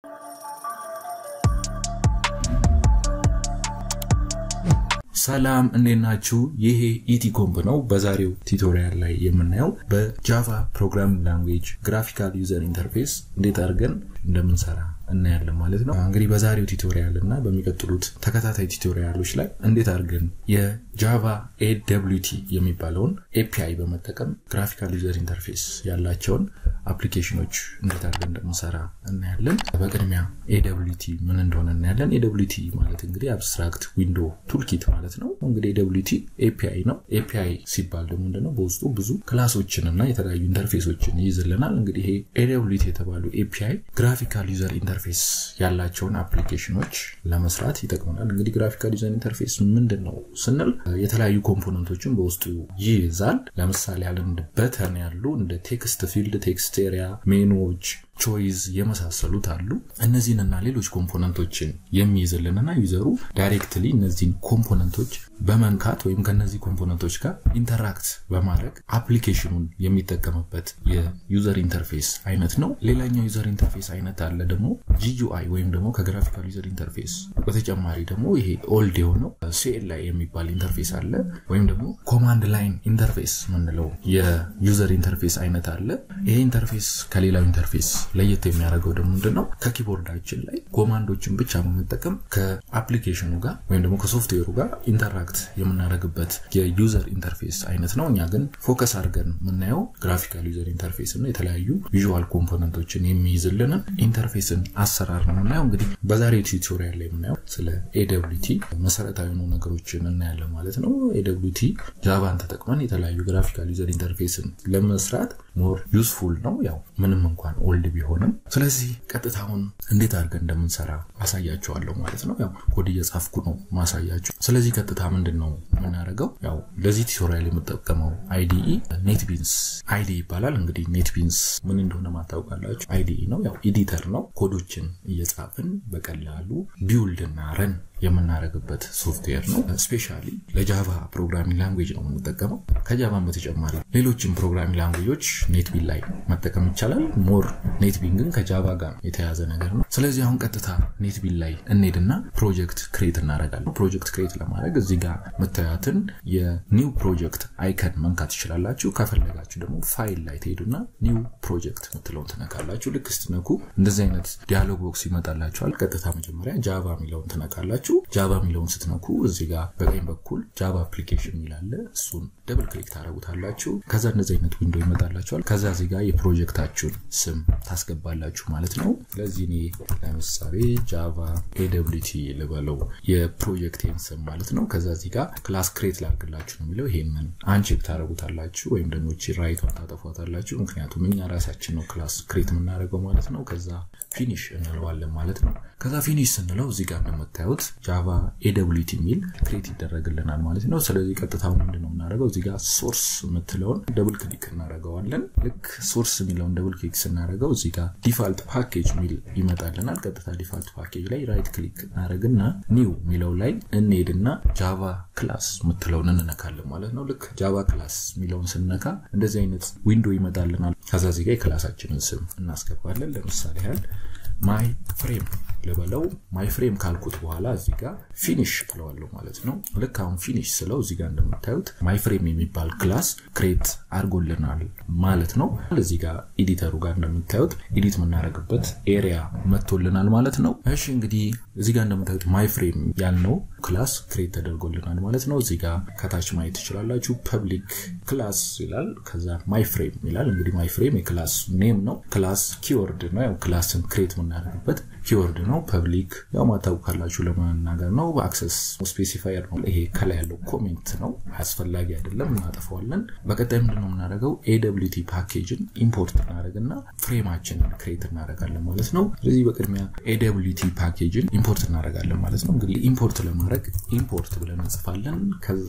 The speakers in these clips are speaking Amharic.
ሰላም እንዴት ናችሁ? ይሄ ኢቲኮምፕ ነው። በዛሬው ቱቶሪያል ላይ የምናየው በጃቫ ፕሮግራሚንግ ላንጉዌጅ ግራፊካል ዩዘር ኢንተርፌስ እንዴት አድርገን እንደምንሰራ እናያለን ማለት ነው። እንግዲህ በዛሬው ቱቶሪያል እና በሚቀጥሉት ተከታታይ ቱቶሪያሎች ላይ እንዴት አድርገን የጃቫ ኤደብሊቲ የሚባለውን ኤፒአይ በመጠቀም ግራፊካል ዩዘር ኢንተርፌስ ያላቸውን አፕሊኬሽኖች እንዴት አድርገን እንደምንሰራ እናያለን። በቅድሚያ ኤደብሊቲ ምን እንደሆነ እናያለን። ኤደብሊቲ ማለት እንግዲህ አብስትራክት ዊንዶ ቱልኪት ማለት ነው። እንግዲህ ኤደብሊቲ ኤፒአይ ነው። ኤፒአይ ሲባል ደግሞ ምንድነው በውስጡ ብዙ ክላሶችን እና የተለያዩ ኢንተርፌሶችን ይይዝልናል። እንግዲህ ይሄ ኤደብሊቲ የተባሉ ኤፒአይ ግራፊካል ዩዘር ኢንተርፌስ ያላቸውን አፕሊኬሽኖች ለመስራት ይጠቅመናል። እንግዲህ ግራፊካል ዩዘር ኢንተርፌስ ምንድን ነው ስንል የተለያዩ ኮምፖነንቶችን በውስጡ ይይዛል። ለምሳሌ ያለ እንደ በተን ያሉ እንደ ቴክስት ፊልድ፣ ቴክስት ኤሪያ፣ ሜኑዎች ቾይዝ የመሳሰሉት አሉ። እነዚህንና ሌሎች ኮምፖነንቶችን የሚይዝልንና ዩዘሩ ዳይሬክትሊ እነዚህን ኮምፖነንቶች በመንካት ወይም ከነዚህ ኮምፖነንቶች ጋር ኢንተራክት በማድረግ አፕሊኬሽኑን የሚጠቀምበት የዩዘር ኢንተርፌስ አይነት ነው። ሌላኛው ዩዘር ኢንተርፌስ አይነት አለ ደግሞ ጂዩአይ ወይም ደግሞ ከግራፊካል ዩዘር ኢንተርፌስ በተጨማሪ ደግሞ ይሄ ኦልድ የሆነው ሲኤልአይ የሚባል ኢንተርፌስ አለ። ወይም ደግሞ ኮማንድ ላይን ኢንተርፌስ ምንለው የዩዘር ኢንተርፌስ አይነት አለ። ይሄ ኢንተርፌስ ከሌላው ኢንተርፌስ ለየት የሚያደርገው ደግሞ ምንድን ነው? ከኪቦርዳችን ላይ ኮማንዶችን ብቻ በመጠቀም ከአፕሊኬሽኑ ጋር ወይም ደግሞ ከሶፍትዌሩ ጋር ኢንተራክት የምናደርግበት የዩዘር ኢንተርፌስ አይነት ነው። እኛ ግን ፎከስ አድርገን የምናየው ግራፊካል ዩዘር ኢንተርፌስ እና የተለያዩ ቪዥዋል ኮምፖነንቶችን የሚይዝልንን ኢንተርፌስን አሰራር ነው የምናየው። እንግዲህ በዛሬው ቱቶሪያል ላይ የምናየው ስለ ኤደብሊቲ መሰረታዊ የሆኑ ነገሮችን እናያለን ማለት ነው። ኤደብሊቲ ጃቫን ተጠቅመን የተለያዩ ግራፊካል ዩዘር ኢንተርፌስን ለመስራት ሞር ዩስፉል ነው ያው ምንም እንኳን ኦልድ ቢሆንም ስለዚህ ቀጥታውን እንዴት አድርገን እንደምንሰራ አሳያችኋለሁ ማለት ነው። ያው ኮድ እየጻፍኩ ነው ማሳያችሁ። ስለዚህ ቀጥታ ምንድን ነው የምናደርገው? ያው ለዚህ ቱቶሪያል የምጠቀመው አይዲኢ ኔትቢንስ አይዲ ይባላል። እንግዲህ ኔትቢንስ ምን እንደሆነ ማታውቃላችሁ። አይዲኢ ነው ያው ኤዲተር ነው። ኮዶችን እየጻፍን በቀላሉ ቢውልድ እና ረን የምናደርግበት ሶፍትዌር ነው። ስፔሻሊ ለጃቫ ፕሮግራሚንግ ላንጉዌጅ ነው የምንጠቀመው። ከጃቫን በተጨማሪ ሌሎችም ፕሮግራሚንግ ላንጉዌጆች ኔትቢን ላይ መጠቀም ይቻላል። ሞር ኔትቢን ግን ከጃቫ ጋር የተያዘ ነገር ነው። ስለዚህ አሁን ቀጥታ ኔትቢን ላይ እንሄድና ፕሮጀክት ክሬት እናደርጋለን። ፕሮጀክት ክሬት ለማድረግ እዚህ ጋር መታያትን የኒው ፕሮጀክት አይከን መንካት ትችላላችሁ። ከፈለጋችሁ ደግሞ ፋይል ላይ ትሄዱና ኒው ፕሮጀክት ምትለውን ትነካላችሁ። ልክ ስትነኩ እንደዚህ አይነት ዲያሎግ ቦክስ ይመጣላችኋል። ቀጥታ መጀመሪያ ጃቫ የሚለውን ትነካላችሁ። ጃቫ የሚለውን ስትነኩ እዚህ ጋር በቀኝ በኩል ጃቫ አፕሊኬሽን የሚላለ እሱን ደብል ክሊክ ታደረጉታላችሁ። ከዛ እንደዚህ አይነት ዊንዶ ይመጣላችኋል። ከዛ እዚህ ጋር የፕሮጀክታችሁን ስም ታስገባላችሁ ማለት ነው። ስለዚህ እኔ ለምሳሌ ጃቫ ኤደብሊቲ ልበለው የፕሮጀክቴን ስም ማለት ነው። ከዛ እዚህ ጋር ክላስ ክሬት ላድርግላችሁ ነው የሚለው። ይሄንን አንቼክ ታደረጉታላችሁ ወይም ደግሞ ቺ ራይቷን ታጠፏታላችሁ። ምክንያቱም እኛ ራሳችን ነው ክላስ ክሬት የምናደርገው ማለት ነው። ከዛ ፊኒሽ እንለዋለን ማለት ነው። ከዛ ፊኒሽ ስንለው እዚህ ጋር እንደምታዩት ጃቫ ኤደብሊቲ የሚል ክሬት ይደረግልናል ማለት ነው። ስለዚህ ቀጥታው ምንድነው የምናደርገው እዚህ ጋር ሶርስ የምትለውን ደብል ክሊክ እናደርገዋለን። ልክ ሶርስ የሚለውን ደብል ክሊክ ስናደርገው እዚህ ጋር ዲፋልት ፓኬጅ የሚል ይመጣልናል። ቀጥታ ዲፋልት ፓኬጅ ላይ ራይት ክሊክ እናደርግና ኒው የሚለው ላይ እንሄድና ጃቫ ክላስ የምትለውን እንነካለን ማለት ነው። ልክ ጃቫ ክላስ የሚለውን ስንነካ እንደዚህ አይነት ዊንዶ ይመጣልናል። ከዛ እዚህ ጋር የክላሳችንን ስም እናስገባለን። ለምሳሌ ያህል ማይ ፍሬም ልበለው ማይ ፍሬም ካልኩት በኋላ እዚህ ጋር ፊኒሽ እለዋለሁ ማለት ነው። ልክ አሁን ፊኒሽ ስለው እዚህ ጋር እንደምታዩት ማይ ፍሬም የሚባል ክላስ ክሬት አድርጎልናል ማለት ነው። እዚህ ጋር ኤዲተሩ ጋር እንደምታዩት ኤዲት የምናደርግበት ኤሪያ መጥቶልናል ማለት ነው። እሺ እንግዲህ እዚህ ጋር እንደምታዩት ማይ ፍሬም ያልነው ክላስ ክሬት ተደርጎልናል ማለት ነው። እዚህ ጋር ከታች ማየት ትችላላችሁ። ፐብሊክ ክላስ ይላል። ከዛ ማይ ፍሬም ይላል። እንግዲህ ማይ ፍሬም የክላስ ኔም ነው። ክላስ ኪወርድ ነው። ያው ክላስን ክሬት የምናደርግበት ኪወርድ ነው። ፐብሊክ ያው ማታውቁ ካላችሁ ለመናገር ነው። በአክሰስ ስፔሲፋየር ነው። ይሄ ከላይ ያለው ኮሜንት ነው፣ አስፈላጊ አይደለም፣ እናጠፈዋለን። በቀጣይ ምንድነው የምናደርገው? ኤደብሊቲ ፓኬጅን ኢምፖርት እናደርግና ፍሬማችንን ክሬት እናደርጋለን ማለት ነው። ስለዚህ በቅድሚያ ኤደብሊቲ ፓኬጅን ኢምፖርት እናደርጋለን ማለት ነው። እንግዲህ ኢምፖርት ለማድረግ ኢምፖርት ብለን እንጽፋለን። ከዛ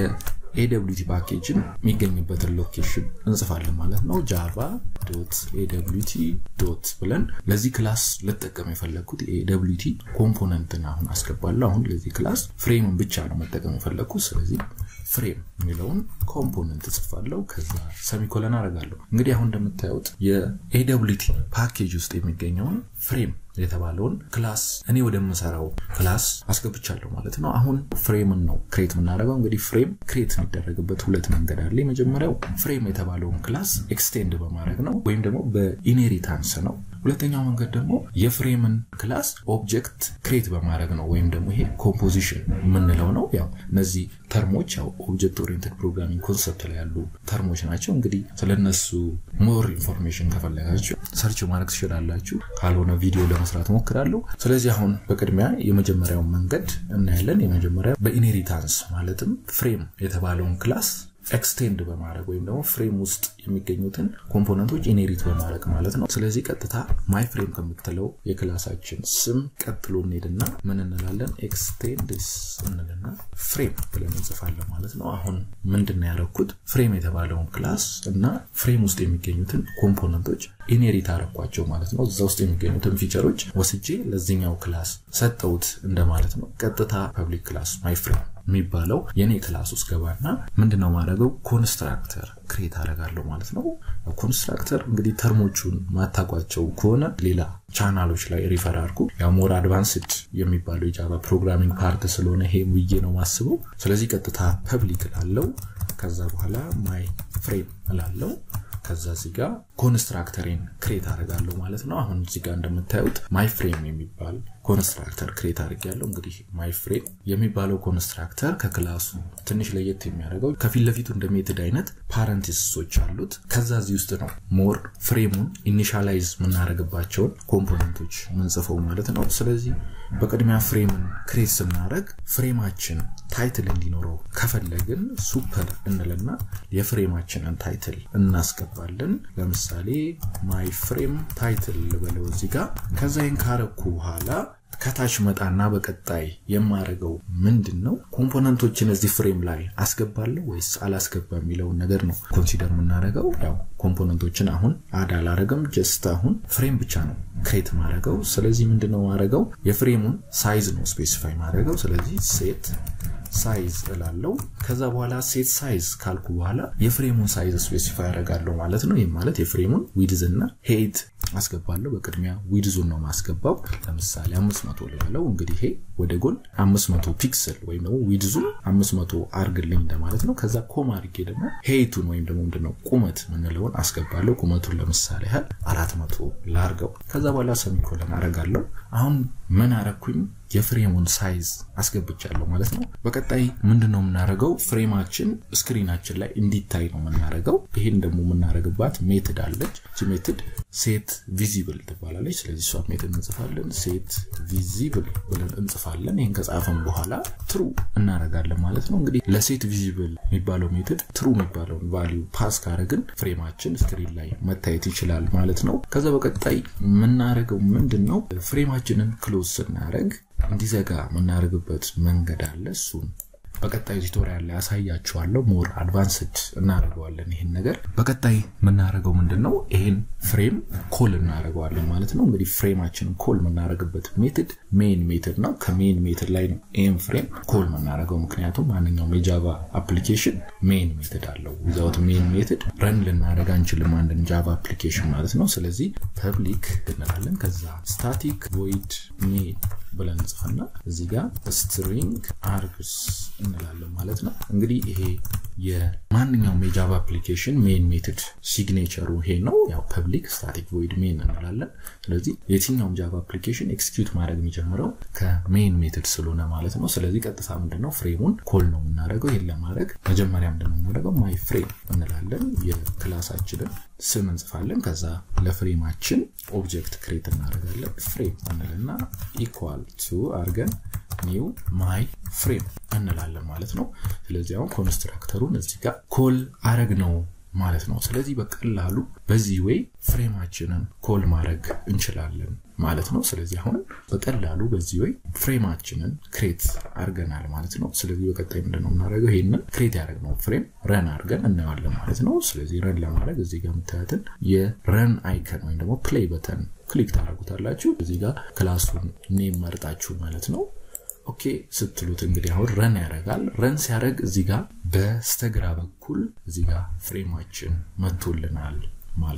ኤደብሊቲ ፓኬጅን የሚገኝበትን ሎኬሽን እንጽፋለን ማለት ነው። ጃቫ ዶት ኤደብሊቲ ዶት ብለን ለዚህ ክላስ ልጠቀም የፈለግኩት ኤደብሊቲ ኮምፖነንትን አሁን አስገባለሁ። አሁን ለዚህ ክላስ ፍሬምን ብቻ ነው መጠቀም የፈለግኩት። ስለዚህ ፍሬም የሚለውን ኮምፖነንት እጽፋለሁ። ከዛ ሰሚኮለን አደርጋለሁ። እንግዲህ አሁን እንደምታዩት የኤደብሊቲ ፓኬጅ ውስጥ የሚገኘውን ፍሬም የተባለውን ክላስ እኔ ወደምሰራው ክላስ አስገብቻለሁ ማለት ነው። አሁን ፍሬምን ነው ክሬት የምናደርገው። እንግዲህ ፍሬም ክሬት የሚደረግበት ሁለት መንገድ አለ። የመጀመሪያው ፍሬም የተባለውን ክላስ ኤክስቴንድ በማድረግ ነው ወይም ደግሞ በኢንሄሪታንስ ነው። ሁለተኛው መንገድ ደግሞ የፍሬምን ክላስ ኦብጀክት ክሬት በማድረግ ነው ወይም ደግሞ ይሄ ኮምፖዚሽን የምንለው ነው። ያው እነዚህ ተርሞች ያው ኦብጀክት ኦሪየንትድ ፕሮግራሚንግ ኮንሰፕት ላይ ያሉ ተርሞች ናቸው። እንግዲህ ስለነሱ ሞር ኢንፎርሜሽን ከፈለጋችሁ ሰርች ማድረግ ትችላላችሁ። ካልሆነ ቪዲዮ ለመስራት ሞክራለሁ። ስለዚህ አሁን በቅድሚያ የመጀመሪያውን መንገድ እናያለን። የመጀመሪያ በኢንሄሪታንስ ማለትም ፍሬም የተባለውን ክላስ ኤክስቴንድ በማድረግ ወይም ደግሞ ፍሬም ውስጥ የሚገኙትን ኮምፖነንቶች ኢኔሪት በማድረግ ማለት ነው። ስለዚህ ቀጥታ ማይ ፍሬም ከምትለው የክላሳችን ስም ቀጥሎ እንሄድና ምን እንላለን? ኤክስቴንድስ እንልና ፍሬም ብለን እንጽፋለን ማለት ነው። አሁን ምንድን ያደረኩት ፍሬም የተባለውን ክላስ እና ፍሬም ውስጥ የሚገኙትን ኮምፖነንቶች ኢኔሪት አረኳቸው ማለት ነው። እዛ ውስጥ የሚገኙትን ፊቸሮች ወስጄ ለዚኛው ክላስ ሰጠውት እንደማለት ነው። ቀጥታ ፐብሊክ ክላስ ማይ ፍሬም የሚባለው የኔ ክላስ ውስጥ ገባና ምንድነው ማድረገው ኮንስትራክተር ክሬት አደርጋለሁ ማለት ነው። ኮንስትራክተር እንግዲህ ተርሞቹን ማታቋቸው ከሆነ ሌላ ቻናሎች ላይ ሪፈር አድርጉ። ያው ሞር አድቫንስድ የሚባለው የጃቫ ፕሮግራሚንግ ፓርት ስለሆነ ይሄ ብዬ ነው ማስበው። ስለዚህ ቀጥታ ፐብሊክ እላለው። ከዛ በኋላ ማይ ፍሬም እላለው። ከዛ እዚህ ጋር ኮንስትራክተሬን ክሬት አደርጋለሁ ማለት ነው። አሁን እዚህ ጋር እንደምታዩት ማይ ፍሬም የሚባል ኮንስትራክተር ክሬት አድርጌያለሁ። እንግዲህ ማይ ፍሬም የሚባለው ኮንስትራክተር ከክላሱ ትንሽ ለየት የሚያደርገው ከፊት ለፊቱ እንደ ሜትድ አይነት ፓረንቲስሶች አሉት። ከዛ እዚህ ውስጥ ነው ሞር ፍሬሙን ኢኒሻላይዝ የምናደርግባቸውን ኮምፖነንቶች ምንጽፈው ማለት ነው። ስለዚህ በቅድሚያ ፍሬምን ክሬት ስናደርግ ፍሬማችን ታይትል እንዲኖረው ከፈለግን ሱፐር እንልና የፍሬማችንን ታይትል እናስገባለን። ለምሳሌ ማይ ፍሬም ታይትል ልበለው እዚህ ጋር። ከዛ ይህን ካረኩ በኋላ ከታች መጣና በቀጣይ የማደርገው ምንድን ነው ኮምፖነንቶችን እዚህ ፍሬም ላይ አስገባለሁ ወይስ አላስገባ የሚለውን ነገር ነው ኮንሲደር የምናደርገው። ያው ኮምፖነንቶችን አሁን አድ አላረግም፣ ጀስት አሁን ፍሬም ብቻ ነው ክሬት ማድረገው። ስለዚህ ምንድነው ማድረገው የፍሬሙን ሳይዝ ነው ስፔሲፋይ ማድረገው። ስለዚህ ሴት ሳይዝ እላለው። ከዛ በኋላ ሴት ሳይዝ ካልኩ በኋላ የፍሬሙን ሳይዝ ስፔሲፋይ ያደርጋለሁ ማለት ነው። ይህም ማለት የፍሬሙን ዊድዝ እና ሄይት አስገባለሁ። በቅድሚያ ዊድዙን ነው ማስገባው። ለምሳሌ አምስት መቶ ልበለው። እንግዲህ ይሄ ወደ ጎን አምስት መቶ ፒክስል ወይም ደግሞ ዊድዙን አምስት መቶ አርግልኝ እንደማለት ነው። ከዛ ኮማ አድርጌ ደግሞ ሄይቱን ወይም ደግሞ ምንድነው ቁመት ምንለውን አስገባለሁ። ቁመቱን ለምሳሌ ያህል አራት መቶ ላርገው። ከዛ በኋላ ሰሚኮለን አረጋለሁ። አሁን ምን አረኩኝ? የፍሬሙን ሳይዝ አስገብቻለሁ ማለት ነው። በቀጣይ ምንድን ነው የምናደርገው? ፍሬማችን ስክሪናችን ላይ እንዲታይ ነው የምናደርገው። ይህን ደግሞ የምናደርግባት ሜትድ አለች። እቺ ሜትድ ሴት ቪዚብል ትባላለች። ስለዚህ እሷ ሜትድ እንጽፋለን። ሴት ቪዚብል ብለን እንጽፋለን። ይህን ከጻፈን በኋላ ትሩ እናደርጋለን ማለት ነው። እንግዲህ ለሴት ቪዚብል የሚባለው ሜትድ ትሩ የሚባለውን ቫሊዩ ፓስ ካረግን ፍሬማችን ስክሪን ላይ መታየት ይችላል ማለት ነው። ከዛ በቀጣይ የምናደርገው ምንድን ነው? ፍሬማችንን ክሎዝ ስናደርግ እንዲዘጋ የምናደርግበት መንገድ አለ። እሱን በቀጣዩ ቱቶሪያል ላይ ያሳያችኋለሁ። ሞር አድቫንስድ እናደርገዋለን ይህን ነገር። በቀጣይ የምናደርገው ምንድን ነው? ይህን ፍሬም ኮል እናደርገዋለን ማለት ነው። እንግዲህ ፍሬማችንን ኮል የምናደርግበት ሜትድ ሜን ሜትድ ነው። ከሜን ሜትድ ላይ ነው ይህን ፍሬም ኮል የምናደርገው። ምክንያቱም ማንኛውም የጃቫ አፕሊኬሽን ሜን ሜትድ አለው። ዊዛውት ሜን ሜትድ ረን ልናደርግ አንችልም አንድን ጃቫ አፕሊኬሽን ማለት ነው። ስለዚህ ፐብሊክ እንላለን። ከዛ ስታቲክ ቮይድ ሜን ብለን እንጽፍና እዚህ ጋር ስትሪንግ አርግስ እንላለን ማለት ነው። እንግዲህ ይሄ የማንኛውም የጃቫ አፕሊኬሽን ሜን ሜትድ ሲግኔቸሩ ይሄ ነው። ያው ፐብሊክ ስታቲክ ቮይድ ሜን እንላለን። ስለዚህ የትኛውም ጃቫ አፕሊኬሽን ኤክስኪዩት ማድረግ የሚጀምረው ከሜን ሜትድ ስለሆነ ማለት ነው። ስለዚህ ቀጥታ ምንድነው ፍሬሙን ኮል ነው የምናደርገው። ይህን ለማድረግ መጀመሪያ ምንድነው የምናደርገው ማይ ፍሬም እንላለን። የክላሳችንን ስም እንጽፋለን። ከዛ ለፍሬማችን ኦብጀክት ክሬት እናደርጋለን። ፍሬም እንልና ኢኳል ቱ አርገን ኒው ማይ ፍሬም እንላለን ማለት ነው። ስለዚህ አሁን ኮንስትራክተሩን እዚህ ጋር ኮል አረግ ነው ማለት ነው። ስለዚህ በቀላሉ በዚህ ወይ ፍሬማችንን ኮል ማድረግ እንችላለን ማለት ነው። ስለዚህ አሁን በቀላሉ በዚህ ወይ ፍሬማችንን ክሬት አድርገናል ማለት ነው። ስለዚህ በቀጣይ ምንድነው የምናደርገው? ይህንን ክሬት ያደረግነው ፍሬም ረን አድርገን እናየዋለን ማለት ነው። ስለዚህ ረን ለማድረግ እዚህ ጋር የምታያትን የረን አይከን ወይም ደግሞ ፕሌይ በተን ክሊክ ታደርጉታላችሁ። እዚህ ጋር ክላሱን ኔም መርጣችሁ ማለት ነው። ኦኬ ስትሉት እንግዲህ አሁን ረን ያደርጋል። ረን ሲያደርግ እዚህ ጋር በስተግራ በኩል እዚህ ጋር ፍሬማችን መጥቶልናል ማለት ነው።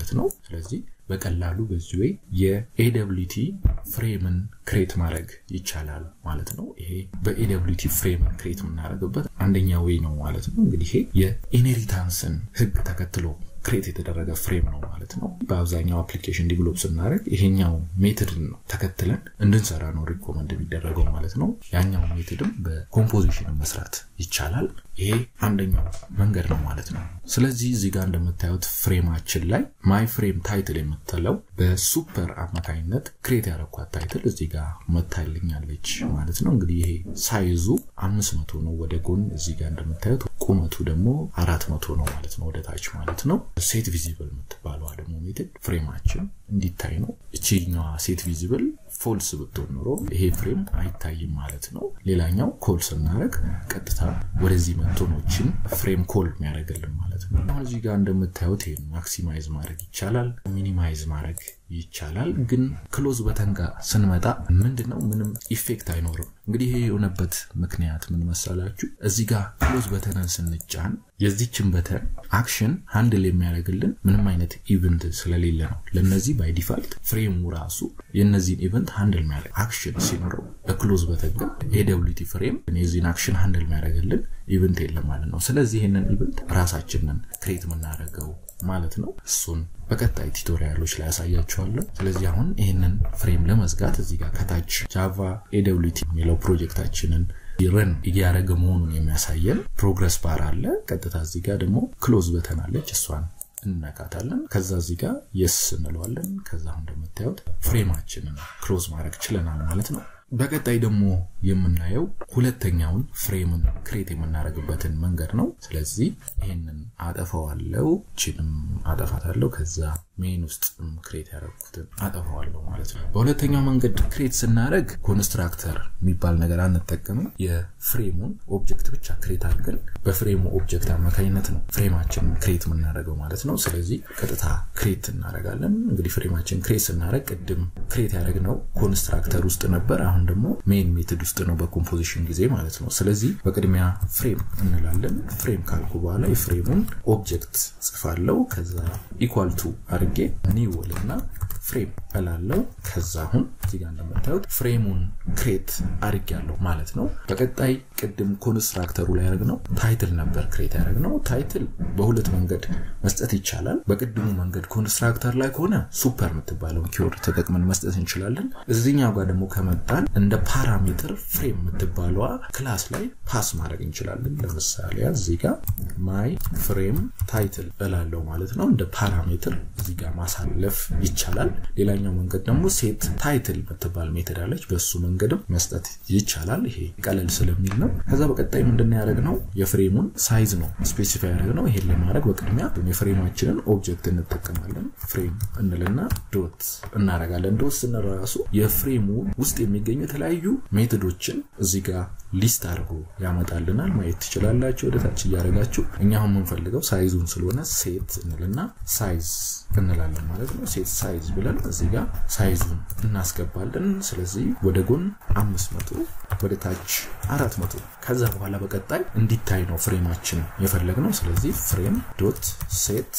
ስለዚህ በቀላሉ በዚህ ወይ የኤደብሊቲ ፍሬምን ክሬት ማድረግ ይቻላል ማለት ነው። ይሄ በኤደብሊቲ ፍሬምን ክሬት የምናደርግበት አንደኛ ወይ ነው ማለት ነው። እንግዲህ ይሄ የኢንሄሪታንስን ህግ ተከትሎ ክሬት የተደረገ ፍሬም ነው ማለት ነው። በአብዛኛው አፕሊኬሽን ዲቨሎፕ ስናደርግ ይሄኛው ሜትድን ነው ተከትለን እንድንሰራ ነው ሪኮመንድ የሚደረገው ማለት ነው። ያኛው ሜትድም በኮምፖዚሽን መስራት ይቻላል። ይሄ አንደኛው መንገድ ነው ማለት ነው። ስለዚህ እዚህ ጋር እንደምታዩት ፍሬማችን ላይ ማይ ፍሬም ታይትል የምትለው በሱፐር አማካኝነት ክሬት ያደረኳት ታይትል እዚህ ጋር መታልኛለች ማለት ነው። እንግዲህ ይሄ ሳይዙ አምስት መቶ ነው ወደ ጎን እዚህ ጋር እንደምታዩት ቁመቱ ደግሞ አራት መቶ ነው ማለት ነው ወደ ታች ማለት ነው። ሴት ቪዚብል የምትባለዋ ደግሞ ሜትድ ፍሬማችን እንዲታይ ነው። እቺኛዋ ሴት ቪዚብል ፎልስ ብትሆን ኖሮ ይሄ ፍሬም አይታይም ማለት ነው። ሌላኛው ኮል ስናደረግ ቀጥታ ወደዚህ መቶኖችን ፍሬም ኮል የሚያደርግልን ማለት ነው። አሁን እዚህ ጋር እንደምታዩት ይሄን ማክሲማይዝ ማድረግ ይቻላል፣ ሚኒማይዝ ማድረግ ይቻላል። ግን ክሎዝ በተን ጋር ስንመጣ ምንድን ነው ምንም ኢፌክት አይኖርም። እንግዲህ ይሄ የሆነበት ምክንያት ምን መሰላችሁ? እዚህ ጋር ክሎዝ በተንን ስንጫን የዚችን በተን አክሽን ሃንድል የሚያደርግልን ምንም አይነት ኢቨንት ስለሌለ ነው። ለነዚህ ባይ ዲፋልት ፍሬሙ ራሱ የነዚህን ኢቨንት ሃንድል የሚያደርግ አክሽን ሲኖረው፣ በክሎዝ በተን ግን ኤደብሊቲ ፍሬም የዚህን አክሽን ሃንድል የሚያደርግልን ኢቨንት የለም ማለት ነው። ስለዚህ ይህንን ኢቨንት ራሳችንን ክሬት የምናደርገው ማለት ነው። እሱን በቀጣይ ቱቶሪያሎች ላይ ያሳያችኋለሁ። ስለዚህ አሁን ይህንን ፍሬም ለመዝጋት እዚህ ጋር ከታች ጃቫ ኤደብሊቲ የሚለው ፕሮጀክታችንን ረን እያደረገ መሆኑን የሚያሳየን ፕሮግረስ ባር አለ። ቀጥታ እዚህ ጋር ደግሞ ክሎዝ በተን አለች። እሷን እንነካታለን። ከዛ እዚህ ጋር የስ እንለዋለን። ከዛ አሁን እንደምታዩት ፍሬማችንን ክሎዝ ማድረግ ችለናል ማለት ነው። በቀጣይ ደግሞ የምናየው ሁለተኛውን ፍሬምን ክሬት የምናደርግበትን መንገድ ነው። ስለዚህ ይህንን አጠፋዋለው፣ ችንም አጠፋታለሁ። ከዛ ሜን ውስጥ ክሬት ያደረግኩትን አጠፋዋለሁ ማለት ነው። በሁለተኛው መንገድ ክሬት ስናደርግ ኮንስትራክተር የሚባል ነገር አንጠቀምም። የፍሬሙን ኦብጀክት ብቻ ክሬት አድርገን በፍሬሙ ኦብጀክት አማካኝነት ነው ፍሬማችንን ክሬት የምናደርገው ማለት ነው። ስለዚህ ቀጥታ ክሬት እናደርጋለን። እንግዲህ ፍሬማችን ክሬት ስናደርግ ቅድም ክሬት ያደረግነው ኮንስትራክተር ውስጥ ነበር። አሁን ደግሞ ሜን ሜትድ ውስጥ ነው በኮምፖዚሽን ጊዜ ማለት ነው። ስለዚህ በቅድሚያ ፍሬም እንላለን። ፍሬም ካልኩ በኋላ የፍሬሙን ኦብጀክት ጽፋለው። ከዛ ኢኳል ቱ አድርጌ ኒው እና ፍሬም እላለው። ከዛ አሁን እዚጋ እንደምታዩት ፍሬሙን ክሬት አድርጌያለሁ ማለት ነው። በቀጣይ ቅድም ኮንስትራክተሩ ላይ ያደረግነው ታይትል ነበር ክሬት ያደረግነው። ታይትል በሁለት መንገድ መስጠት ይቻላል። በቅድሙ መንገድ ኮንስትራክተር ላይ ከሆነ ሱፐር የምትባለውን ኪወርድ ተጠቅመን መስጠት እንችላለን። እዚኛው ጋር ደግሞ ከመጣን እንደ ፓራሜትር ፍሬም የምትባለዋ ክላስ ላይ ፓስ ማድረግ እንችላለን። ለምሳሌ እዚህ ጋር ማይ ፍሬም ታይትል እላለው ማለት ነው። እንደ ፓራሜትር እዚህ ጋር ማሳለፍ ይቻላል። ሌላኛው መንገድ ደግሞ ሴት ታይትል የምትባል ሜትድ አለች። በሱ መንገድም መስጠት ይቻላል። ይሄ ቀለል ስለሚል ነው። ከዛ በቀጣይ ምንድን ያደረግነው የፍሬሙን ሳይዝ ነው ስፔሲፋይ ያደረግነው። ይሄን ለማድረግ በቅድሚያ የፍሬማችንን ኦብጀክት እንጠቀማለን። ፍሬም እንልና ዶት እናደርጋለን። ዶት ስንል ራሱ የፍሬሙ ውስጥ የሚገኙ የተለያዩ ሜትዶችን እዚህ ጋር ሊስት አድርጎ ያመጣልናል። ማየት ትችላላችሁ ወደታች እያደረጋችሁ። እኛ አሁን የምንፈልገው ሳይዙን ስለሆነ ሴት እንልና ሳይዝ እንላለን ማለት ነው። ሴት ሳይዝ ብለን እዚህ ጋር ሳይዙን እናስገባለን። ስለዚህ ወደ ጎን አምስት መቶ ወደ ታች አራት መቶ ከዛ በኋላ በቀጣይ እንዲታይ ነው ፍሬማችን የፈለግነው። ስለዚህ ፍሬም ዶት ሴት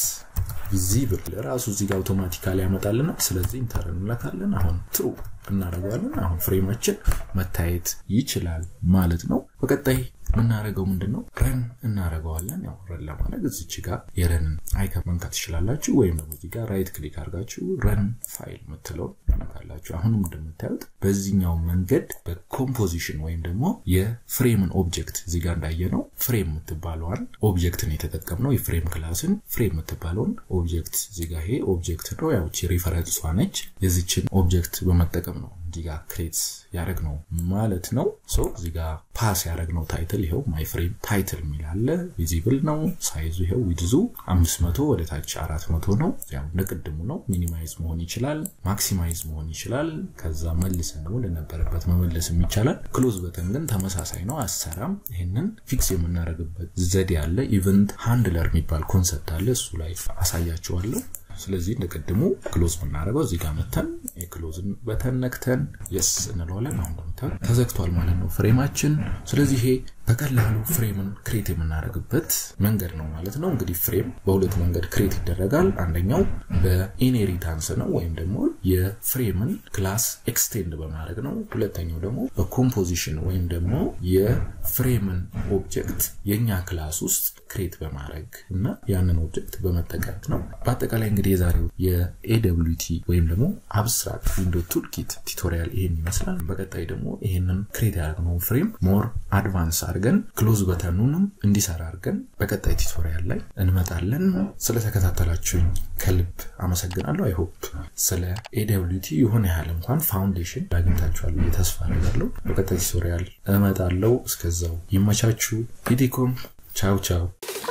ቪዚብል ራሱ እዚህ ጋር አውቶማቲካሊ ያመጣልናል። ስለዚህ ኢንተር እንለካለን። አሁን ትሩ እናደርገዋለን። አሁን ፍሬማችን መታየት ይችላል ማለት ነው። በቀጣይ የምናደርገው ምንድን ነው? ረን እናደርገዋለን። ያው ረን ለማድረግ እዚች ጋር የረንን አይከን መንካት ትችላላችሁ፣ ወይም ደግሞ እዚህ ጋር ራይት ክሊክ አድርጋችሁ ረን ፋይል የምትለውን ትነካላችሁ። አሁንም እንደምታዩት በዚህኛው መንገድ በኮምፖዚሽን ወይም ደግሞ የፍሬምን ኦብጀክት እዚህ ጋር እንዳየነው ፍሬም የምትባለዋን ኦብጀክትን የተጠቀምነው የፍሬም ክላስን ፍሬም የምትባለውን ኦብጀክት እዚህ ጋር ይሄ ኦብጀክት ነው። ያው ሪፈረንሷ ነች። የዚችን ኦብጀክት በመጠቀም ነው እዚህ ጋር ክሬት ያደረግ ነው ማለት ነው። ሶ እዚህ ጋር ፓስ ያደረግ ነው ታይትል ይኸው ማይ ፍሬም ታይትል የሚል አለ። ቪዚብል ነው። ሳይዙ ይኸው ዊድዙ አምስት መቶ ወደ ታች አራት መቶ ነው። ያው እንደቅድሙ ነው። ሚኒማይዝ መሆን ይችላል፣ ማክሲማይዝ መሆን ይችላል። ከዛ መልሰን ደግሞ ለነበረበት መመለስም ይቻላል። ክሎዝ በተን ግን ተመሳሳይ ነው፣ አሰራም። ይህንን ፊክስ የምናደርግበት ዘዴ አለ። ኢቨንት ሃንድለር የሚባል ኮንሰፕት አለ። እሱ ላይ አሳያችኋለሁ። ስለዚህ እንደቀድሞ ክሎዝ የምናደርገው እዚህ ጋር መተን የክሎዝን በተን ነክተን የስ እንለዋለን። አሁን እንደምታዩት ተዘግቷል ተዘግቷል ማለት ነው ፍሬማችን። ስለዚህ ይሄ በቀላሉ ፍሬምን ክሬት የምናደርግበት መንገድ ነው ማለት ነው። እንግዲህ ፍሬም በሁለት መንገድ ክሬት ይደረጋል። አንደኛው በኢንሄሪታንስ ነው ወይም ደግሞ የፍሬምን ክላስ ኤክስቴንድ በማድረግ ነው። ሁለተኛው ደግሞ በኮምፖዚሽን ወይም ደግሞ የፍሬምን ኦብጀክት የእኛ ክላስ ውስጥ ክሬት በማድረግ እና ያንን ኦብጀክት በመጠቀም ነው። በአጠቃላይ እንግዲህ የዛሬው የኤደብሊቲ ወይም ደግሞ አብስትራክት ዊንዶ ቱልኪት ቱቶሪያል ይሄን ይመስላል። በቀጣይ ደግሞ ይሄንን ክሬት ያደረግነውን ፍሬም ሞር አድቫንስ አድርገን ክሎዝ በተኑንም እንዲሰራ አድርገን በቀጣይ ቱቶሪያል ላይ እንመጣለን። ስለተከታተላችሁኝ ከልብ አመሰግናለሁ። አይሆፕ ስለ ኤደብሊቲ የሆነ ያህል እንኳን ፋውንዴሽን አግኝታችኋል ብዬ ተስፋ አደርጋለሁ። በቀጣይ ቱቶሪያል እመጣለሁ። እስከዛው ይመቻችሁ። ኢዲኮም ቻው ቻው።